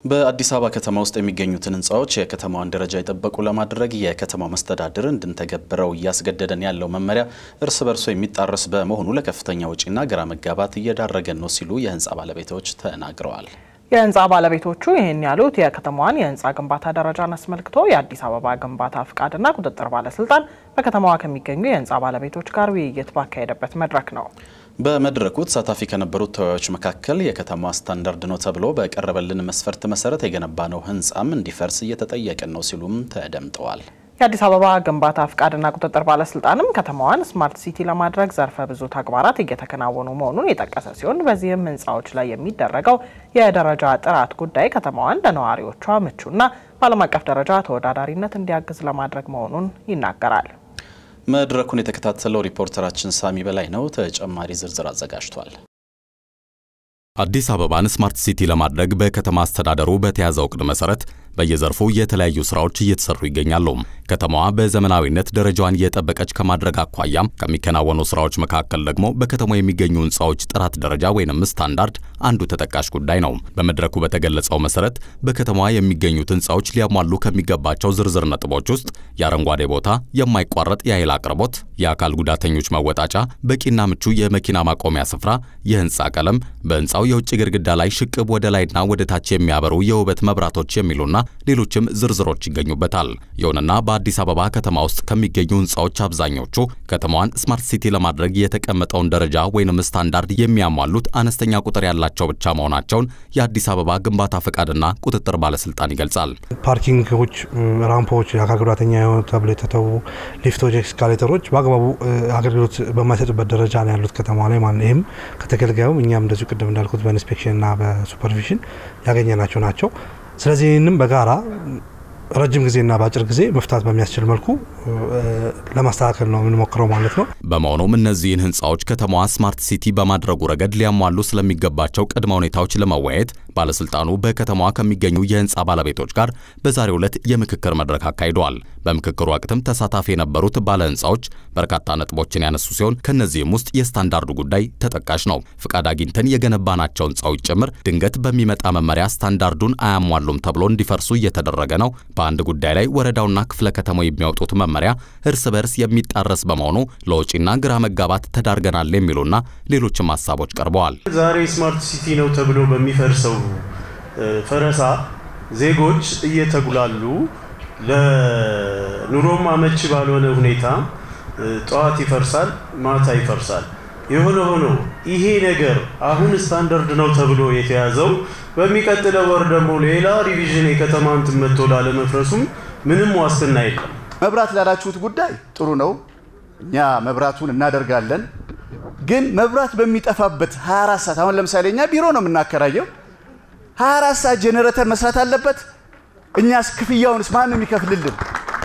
በአዲስ አበባ ከተማ ውስጥ የሚገኙትን ህንፃዎች የከተማዋን ደረጃ የጠበቁ ለማድረግ የከተማው መስተዳድር እንድንተገብረው እያስገደደን ያለው መመሪያ እርስ በርሶ የሚጣረስ በመሆኑ ለከፍተኛ ወጪና ግራ መጋባት እየዳረገን ነው ሲሉ የህንፃ ባለቤቶች ተናግረዋል። የህንፃ ባለቤቶቹ ይህን ያሉት የከተማዋን የህንፃ ግንባታ ደረጃን አስመልክቶ የአዲስ አበባ ግንባታ ፍቃድና ቁጥጥር ባለስልጣን በከተማዋ ከሚገኙ የህንፃ ባለቤቶች ጋር ውይይት ባካሄደበት መድረክ ነው። በመድረኩ ተሳታፊ ከነበሩት ተወያዮች መካከል የከተማ ስታንዳርድ ነው ተብሎ በቀረበልን መስፈርት መሰረት የገነባነው ህንፃም እንዲፈርስ እየተጠየቅን ነው ሲሉም ተደምጠዋል። የአዲስ አበባ ግንባታ ፍቃድና ቁጥጥር ባለስልጣንም ከተማዋን ስማርት ሲቲ ለማድረግ ዘርፈ ብዙ ተግባራት እየተከናወኑ መሆኑን የጠቀሰ ሲሆን በዚህም ህንፃዎች ላይ የሚደረገው የደረጃ ጥራት ጉዳይ ከተማዋን ለነዋሪዎቿ ምቹና በዓለም አቀፍ ደረጃ ተወዳዳሪነት እንዲያግዝ ለማድረግ መሆኑን ይናገራል። መድረኩን የተከታተለው ሪፖርተራችን ሳሚ በላይ ነው። ተጨማሪ ዝርዝር አዘጋጅቷል። አዲስ አበባን ስማርት ሲቲ ለማድረግ በከተማ አስተዳደሩ በተያዘው እቅድ መሰረት በየዘርፉ የተለያዩ ስራዎች እየተሰሩ ይገኛሉ። ከተማዋ በዘመናዊነት ደረጃዋን እየጠበቀች ከማድረግ አኳያም ከሚከናወኑ ስራዎች መካከል ደግሞ በከተማው የሚገኙ ህንፃዎች ጥራት ደረጃ ወይንም ስታንዳርድ አንዱ ተጠቃሽ ጉዳይ ነው። በመድረኩ በተገለጸው መሰረት በከተማዋ የሚገኙት ህንፃዎች ሊያሟሉ ከሚገባቸው ዝርዝር ነጥቦች ውስጥ የአረንጓዴ ቦታ፣ የማይቋረጥ የኃይል አቅርቦት፣ የአካል ጉዳተኞች መወጣጫ፣ በቂና ምቹ የመኪና ማቆሚያ ስፍራ፣ የህንፃ ቀለም፣ በህንፃው የውጭ ግድግዳ ላይ ሽቅብ ወደ ላይና ወደ ታች የሚያበሩ የውበት መብራቶች የሚሉና ሌሎችም ዝርዝሮች ይገኙበታል። ይሁንና በአዲስ አበባ ከተማ ውስጥ ከሚገኙ ህንፃዎች አብዛኞቹ ከተማዋን ስማርት ሲቲ ለማድረግ የተቀመጠውን ደረጃ ወይንም ስታንዳርድ የሚያሟሉት አነስተኛ ቁጥር ያላቸው ብቻ መሆናቸውን የአዲስ አበባ ግንባታ ፈቃድና ቁጥጥር ባለስልጣን ይገልጻል። ፓርኪንጎች፣ ራምፖች፣ የአካል ጉዳተኛ የሆኑ ተብሎ የተተዉ ሊፍቶች፣ ኤክስካሌተሮች በአግባቡ አገልግሎት በማይሰጡበት ደረጃ ነው ያሉት ከተማ ላይ ማለት ይህም ከተገልጋዩም እኛም እንደዚሁ ቅድም እንዳልኩት በኢንስፔክሽንና በሱፐርቪዥን ያገኘናቸው ናቸው። ስለዚህ ይህንም በጋራ ረጅም ጊዜና በአጭር ጊዜ መፍታት በሚያስችል መልኩ ለማስተካከል ነው የምንሞክረው ማለት ነው። በመሆኑም እነዚህን ህንፃዎች ከተማዋ ስማርት ሲቲ በማድረጉ ረገድ ሊያሟሉ ስለሚገባቸው ቅድመ ሁኔታዎች ለመወያየት ባለስልጣኑ በከተማዋ ከሚገኙ የህንፃ ባለቤቶች ጋር በዛሬው ዕለት የምክክር መድረክ አካሂደዋል። በምክክሩ ወቅትም ተሳታፊ የነበሩት ባለ ህንፃዎች በርካታ ነጥቦችን ያነሱ ሲሆን ከእነዚህም ውስጥ የስታንዳርዱ ጉዳይ ተጠቃሽ ነው። ፍቃድ አግኝተን የገነባናቸው ህንፃዎች ጭምር ድንገት በሚመጣ መመሪያ ስታንዳርዱን አያሟሉም ተብሎ እንዲፈርሱ እየተደረገ ነው። በአንድ ጉዳይ ላይ ወረዳውና ክፍለ ከተማው የሚያወጡት መመሪያ እርስ በርስ የሚጣረስ በመሆኑ ለውጪና ግራ መጋባት ተዳርገናል የሚሉና ሌሎችም ሀሳቦች ቀርበዋል። ዛሬ ስማርት ሲቲ ነው ተብሎ በሚፈርሰው ፈረሳ ዜጎች እየተጉላሉ ለኑሮም አመቺ ባልሆነ ሁኔታ ጠዋት ይፈርሳል፣ ማታ ይፈርሳል። የሆነ ሆኖ ይሄ ነገር አሁን ስታንዳርድ ነው ተብሎ የተያዘው በሚቀጥለው ወር ደግሞ ሌላ ሪቪዥን የከተማ እንትን መጥቶ ላለመፍረሱም ምንም ዋስትና የለም። መብራት ላላችሁት ጉዳይ ጥሩ ነው። እኛ መብራቱን እናደርጋለን። ግን መብራት በሚጠፋበት 24 ሰዓት አሁን ለምሳሌ እኛ ቢሮ ነው የምናከራየው። 24 ሰዓት ጄኔሬተር መስራት አለበት። እኛስ ክፍያውንስ ማን ነው የሚከፍልልን?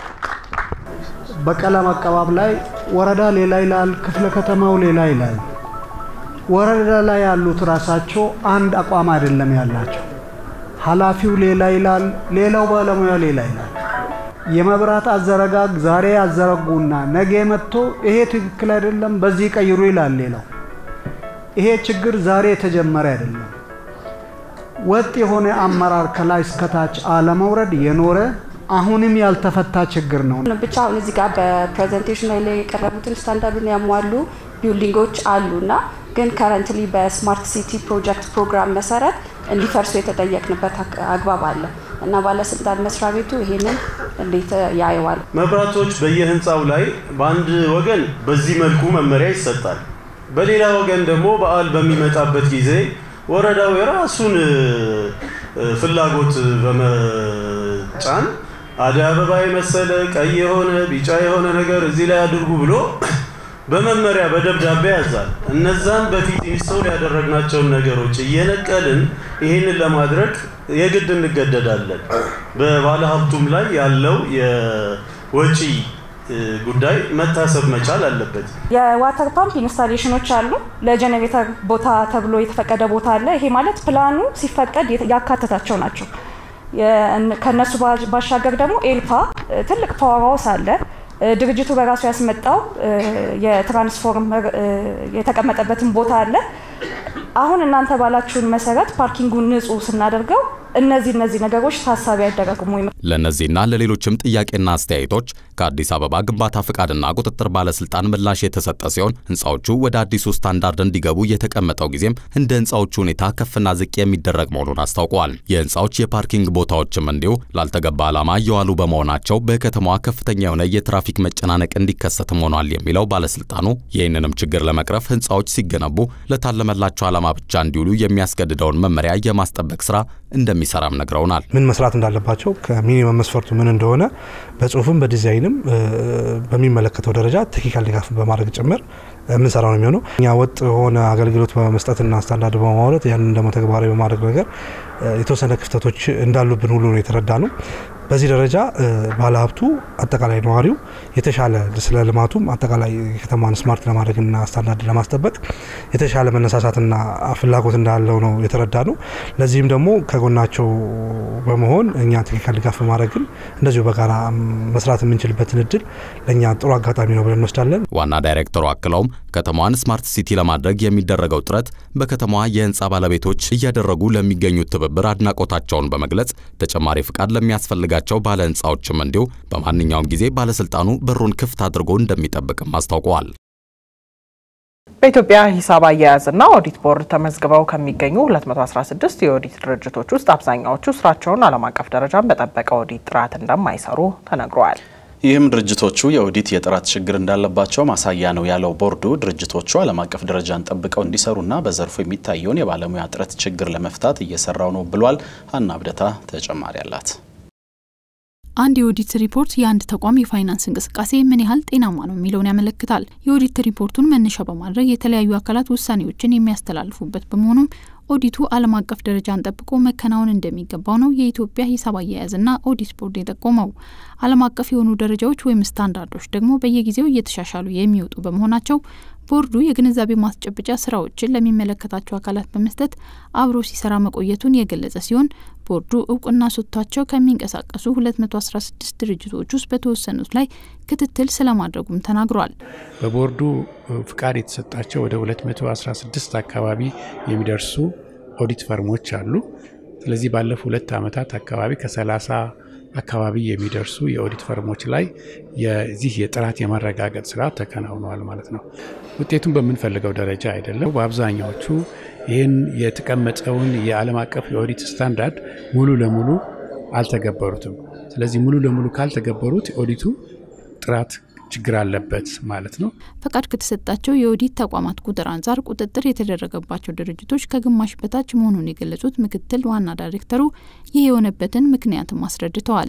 በቀለም አቀባብ ላይ ወረዳ ሌላ ይላል፣ ክፍለ ከተማው ሌላ ይላል። ወረዳ ላይ ያሉት ራሳቸው አንድ አቋም አይደለም ያላቸው። ኃላፊው ሌላ ይላል፣ ሌላው ባለሙያ ሌላ ይላል። የመብራት አዘረጋግ ዛሬ ያዘረጉና ነገ መጥቶ ይሄ ትክክል አይደለም፣ በዚህ ቀይሩ ይላል ሌላው። ይሄ ችግር ዛሬ የተጀመረ አይደለም። ወጥ የሆነ አመራር ከላይ እስከታች አለመውረድ የኖረ አሁንም ያልተፈታ ችግር ነው። ብቻ አሁን እዚህ ጋር በፕሬዘንቴሽን ላይ የቀረቡትን ስታንዳርዱን ያሟሉ ቢልዲንጎች አሉና ግን ከረንትሊ በስማርት ሲቲ ፕሮጀክት ፕሮግራም መሰረት እንዲፈርሱ የተጠየቅንበት አግባብ አለ እና ባለስልጣን መስሪያ ቤቱ ይሄንን እንዴት ያየዋል? መብራቶች በየህንፃው ላይ በአንድ ወገን በዚህ መልኩ መመሪያ ይሰጣል። በሌላ ወገን ደግሞ በዓል በሚመጣበት ጊዜ ወረዳው የራሱን ፍላጎት በመጫን አደይ አበባ የመሰለ ቀይ የሆነ ቢጫ የሆነ ነገር እዚህ ላይ አድርጉ ብሎ በመመሪያ በደብዳቤ ያዛል። እነዛን በፊት ኢንስቶል ያደረግናቸውን ነገሮች እየነቀልን ይህንን ለማድረግ የግድ እንገደዳለን። በባለ ሀብቱም ላይ ያለው የወጪ ጉዳይ መታሰብ መቻል አለበት። የዋተር ፓምፕ ኢንስታሌሽኖች አሉ። ለጀኔሬተር ቦታ ተብሎ የተፈቀደ ቦታ አለ። ይሄ ማለት ፕላኑ ሲፈቀድ ያካተታቸው ናቸው። ከነሱ ባሻገር ደግሞ ኤልፓ ትልቅ ፓወር ሃውስ አለ። ድርጅቱ በራሱ ያስመጣው የትራንስፎርመር የተቀመጠበትን ቦታ አለ። አሁን እናንተ ባላችሁን መሰረት ፓርኪንጉን ንጹህ ስናደርገው እነዚህ እነዚህ ነገሮች ታሳቢ አይደረጉም ወይ? ለእነዚህና ለሌሎችም ጥያቄና አስተያየቶች ከአዲስ አበባ ግንባታ ፍቃድና ቁጥጥር ባለስልጣን ምላሽ የተሰጠ ሲሆን ህንፃዎቹ ወደ አዲሱ ስታንዳርድ እንዲገቡ የተቀመጠው ጊዜም እንደ ህንፃዎቹ ሁኔታ ከፍና ዝቅ የሚደረግ መሆኑን አስታውቀዋል። የህንፃዎች የፓርኪንግ ቦታዎችም እንዲሁ ላልተገባ ዓላማ እየዋሉ በመሆናቸው በከተማዋ ከፍተኛ የሆነ የትራፊክ መጨናነቅ እንዲከሰትም ሆኗል የሚለው ባለስልጣኑ ይህንንም ችግር ለመቅረፍ ህንፃዎች ሲገነቡ ለታለመላቸው ዓላማ ብቻ እንዲውሉ የሚያስገድደውን መመሪያ የማስጠበቅ ስራ እንደሚሰራም ነግረውናል። ምን መስራት እንዳለባቸው ከሚኒመም መስፈርቱ ምን እንደሆነ በጽሁፍም በዲዛይንም በሚመለከተው ደረጃ ቴክኒካል ድጋፍ በማድረግ ጭምር የምንሰራው ነው የሚሆነው። እኛ ወጥ የሆነ አገልግሎት በመስጠትና ስታንዳርድ በማውረት ያንን ደግሞ ተግባራዊ በማድረግ ነገር የተወሰነ ክፍተቶች እንዳሉብን ሁሉ ነው የተረዳ ነው። በዚህ ደረጃ ባለሀብቱ አጠቃላይ ነዋሪው የተሻለ ስለ ልማቱም አጠቃላይ ከተማን ስማርት ለማድረግና ስታንዳርድ ለማስጠበቅ የተሻለ መነሳሳትና ፍላጎት እንዳለው ነው የተረዳ ነው። ለዚህም ደግሞ ከጎናቸው በመሆን እኛ ቴክኒካል ድጋፍ በማድረግም እንደዚሁ በጋራ መስራት የምንችልበትን እድል ለእኛ ጥሩ አጋጣሚ ነው ብለን እንወስዳለን። ዋና ዳይሬክተሩ አክለውም ከተማዋን ስማርት ሲቲ ለማድረግ የሚደረገው ጥረት በከተማዋ የህንፃ ባለቤቶች እያደረጉ ለሚገኙት ትብብር አድናቆታቸውን በመግለጽ ተጨማሪ ፍቃድ ለሚያስፈልጋቸው ባለ ህንፃዎችም እንዲሁ በማንኛውም ጊዜ ባለስልጣኑ በሩን ክፍት አድርጎ እንደሚጠብቅም አስታውቀዋል። በኢትዮጵያ ሂሳብ አያያዝና ኦዲት ቦርድ ተመዝግበው ከሚገኙ 216 የኦዲት ድርጅቶች ውስጥ አብዛኛዎቹ ስራቸውን ዓለም አቀፍ ደረጃን በጠበቀ ኦዲት ጥራት እንደማይሰሩ ተነግረዋል። ይህም ድርጅቶቹ የኦዲት የጥራት ችግር እንዳለባቸው ማሳያ ነው ያለው ቦርዱ ድርጅቶቹ ዓለም አቀፍ ደረጃን ጠብቀው እንዲሰሩና በዘርፉ የሚታየውን የባለሙያ እጥረት ችግር ለመፍታት እየሰራው ነው ብሏል። ሀና አብደታ ተጨማሪ አላት። አንድ የኦዲት ሪፖርት የአንድ ተቋም የፋይናንስ እንቅስቃሴ ምን ያህል ጤናማ ነው የሚለውን ያመለክታል። የኦዲት ሪፖርቱን መነሻ በማድረግ የተለያዩ አካላት ውሳኔዎችን የሚያስተላልፉበት በመሆኑም ኦዲቱ ዓለም አቀፍ ደረጃን ጠብቆ መከናወን እንደሚገባው ነው የኢትዮጵያ ሂሳብ አያያዝና ኦዲት ቦርድ የጠቆመው። ዓለም አቀፍ የሆኑ ደረጃዎች ወይም ስታንዳርዶች ደግሞ በየጊዜው እየተሻሻሉ የሚወጡ በመሆናቸው ቦርዱ የግንዛቤ ማስጨበጫ ስራዎችን ለሚመለከታቸው አካላት በመስጠት አብሮ ሲሰራ መቆየቱን የገለጸ ሲሆን ቦርዱ እውቅና ሰጥቷቸው ከሚንቀሳቀሱ 216 ድርጅቶች ውስጥ በተወሰኑት ላይ ክትትል ስለማድረጉም ተናግሯል። በቦርዱ ፍቃድ የተሰጣቸው ወደ 216 አካባቢ የሚደርሱ ኦዲት ፈርሞች አሉ። ስለዚህ ባለፉ ሁለት ዓመታት አካባቢ ከ30 አካባቢ የሚደርሱ የኦዲት ፈርሞች ላይ የዚህ የጥራት የማረጋገጥ ስራ ተከናውነዋል ማለት ነው። ውጤቱን በምንፈልገው ደረጃ አይደለም። በአብዛኛዎቹ ይህን የተቀመጠውን የዓለም አቀፍ የኦዲት ስታንዳርድ ሙሉ ለሙሉ አልተገበሩትም። ስለዚህ ሙሉ ለሙሉ ካልተገበሩት ኦዲቱ ጥራት ችግር አለበት ማለት ነው። ፈቃድ ከተሰጣቸው የኦዲት ተቋማት ቁጥር አንጻር ቁጥጥር የተደረገባቸው ድርጅቶች ከግማሽ በታች መሆኑን የገለጹት ምክትል ዋና ዳይሬክተሩ ይህ የሆነበትን ምክንያትም አስረድተዋል።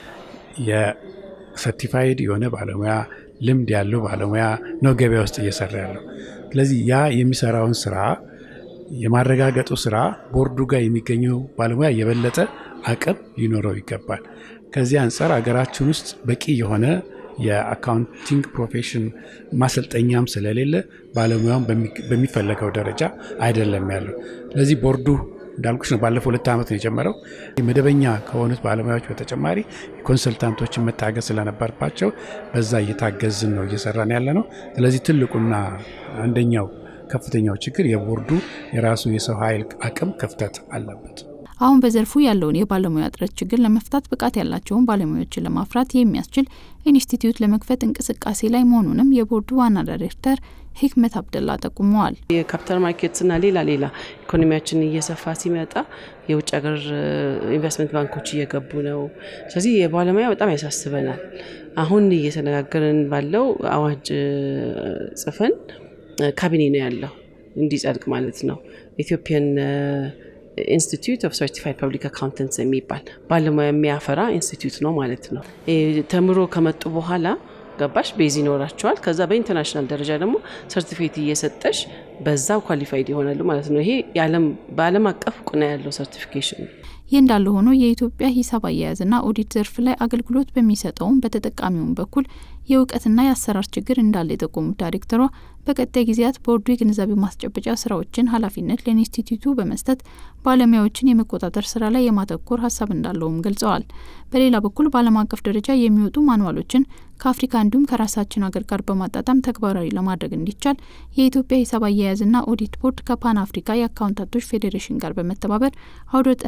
የሰርቲፋይድ የሆነ ባለሙያ ልምድ ያለው ባለሙያ ነው ገበያ ውስጥ እየሰራ ያለው። ስለዚህ ያ የሚሰራውን ስራ የማረጋገጡ ስራ ቦርዱ ጋር የሚገኘው ባለሙያ የበለጠ አቅም ሊኖረው ይገባል። ከዚህ አንጻር ሀገራችን ውስጥ በቂ የሆነ የአካውንቲንግ ፕሮፌሽን ማሰልጠኛም ስለሌለ ባለሙያውን በሚፈለገው ደረጃ አይደለም ያለው። ስለዚህ ቦርዱ እንዳልኩሽ ነው ባለፈው ሁለት ዓመት ነው የጀመረው። መደበኛ ከሆኑት ባለሙያዎች በተጨማሪ ኮንሰልታንቶችን መታገዝ ስለነበርባቸው በዛ እየታገዝን ነው እየሰራን ያለ ነው። ስለዚህ ትልቁና አንደኛው ከፍተኛው ችግር የቦርዱ የራሱ የሰው ኃይል አቅም ክፍተት አለበት። አሁን በዘርፉ ያለውን የባለሙያ እጥረት ችግር ለመፍታት ብቃት ያላቸውን ባለሙያዎችን ለማፍራት የሚያስችል ኢንስቲትዩት ለመክፈት እንቅስቃሴ ላይ መሆኑንም የቦርዱ ዋና ዳይሬክተር ሂክመት አብደላ ጠቁመዋል። የካፒታል ማርኬትስና ሌላ ሌላ ኢኮኖሚያችን እየሰፋ ሲመጣ የውጭ ሀገር ኢንቨስትመንት ባንኮች እየገቡ ነው። ስለዚህ የባለሙያ በጣም ያሳስበናል። አሁን እየተነጋገርን ባለው አዋጅ ጽፈን ካቢኔ ነው ያለው እንዲጸድቅ ማለት ነው ኢትዮጵያን ኢንስቲትዩት ኦፍ ሰርቲፋይድ ፐብሊክ አካውንተንትስ የሚባል ባለሙያ የሚያፈራ ኢንስቲትዩት ነው ማለት ነው። ተምሮ ከመጡ በኋላ ገባሽ ቤዝ ይኖራቸዋል። ከዛ በኢንተርናሽናል ደረጃ ደግሞ ሰርቲፊኬት እየሰጠሽ በዛው ኳሊፋይድ ይሆናሉ ማለት ነው። ይሄ በዓለም አቀፍ እውቅና ያለው ሰርቲፊኬሽን ነው። ይህ እንዳለ ሆኖ የኢትዮጵያ ሂሳብ አያያዝና ኦዲት ዘርፍ ላይ አገልግሎት በሚሰጠውም በተጠቃሚውም በኩል የእውቀትና የአሰራር ችግር እንዳለ የጠቆሙት ዳይሬክተሯ በቀጣይ ጊዜያት ቦርዱ የግንዛቤ ማስጨበጫ ስራዎችን ኃላፊነት ለኢንስቲትዩቱ በመስጠት ባለሙያዎችን የመቆጣጠር ስራ ላይ የማተኮር ሀሳብ እንዳለውም ገልጸዋል። በሌላ በኩል በዓለም አቀፍ ደረጃ የሚወጡ ማንዋሎችን ከአፍሪካ እንዲሁም ከራሳችን ሀገር ጋር በማጣጣም ተግባራዊ ለማድረግ እንዲቻል የኢትዮጵያ ሂሳብ አያያዝና ኦዲት ቦርድ ከፓን አፍሪካ የአካውንታንቶች ፌዴሬሽን ጋር በመተባበር አውደ ጥናት ያዘ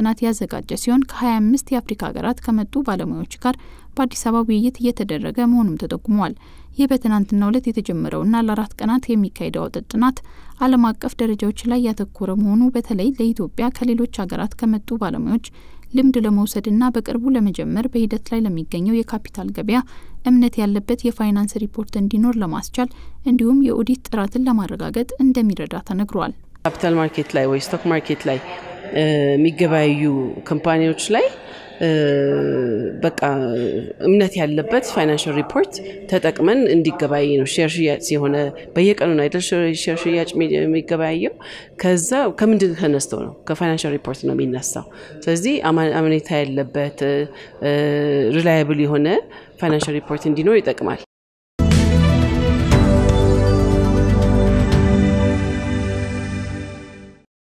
የተዘጋጀ ሲሆን ከ25 የአፍሪካ ሀገራት ከመጡ ባለሙያዎች ጋር በአዲስ አበባ ውይይት እየተደረገ መሆኑም ተጠቁሟል። ይህ በትናንትናው ዕለት የተጀመረውና ለአራት ቀናት የሚካሄደው አውጥጥ ጥናት ዓለም አቀፍ ደረጃዎች ላይ ያተኮረ መሆኑ በተለይ ለኢትዮጵያ ከሌሎች ሀገራት ከመጡ ባለሙያዎች ልምድ ለመውሰድና በቅርቡ ለመጀመር በሂደት ላይ ለሚገኘው የካፒታል ገበያ እምነት ያለበት የፋይናንስ ሪፖርት እንዲኖር ለማስቻል እንዲሁም የኦዲት ጥራትን ለማረጋገጥ እንደሚረዳ ተነግሯል። ካፒታል ማርኬት ላይ ወይ ስቶክ ማርኬት ላይ የሚገበያዩ ካምፓኒዎች ላይ በቃ እምነት ያለበት ፋይናንሽል ሪፖርት ተጠቅመን እንዲገበያይ ነው። ሼር ሽያጭ ሲሆነ በየቀኑ ነው አይደል? ሼር ሽያጭ የሚገበያየው ከዛ ከምንድን ተነስተው ነው? ከፋይናንሽል ሪፖርት ነው የሚነሳው። ስለዚህ አመኔታ ያለበት ሪላያብል የሆነ ፋይናንሽል ሪፖርት እንዲኖር ይጠቅማል።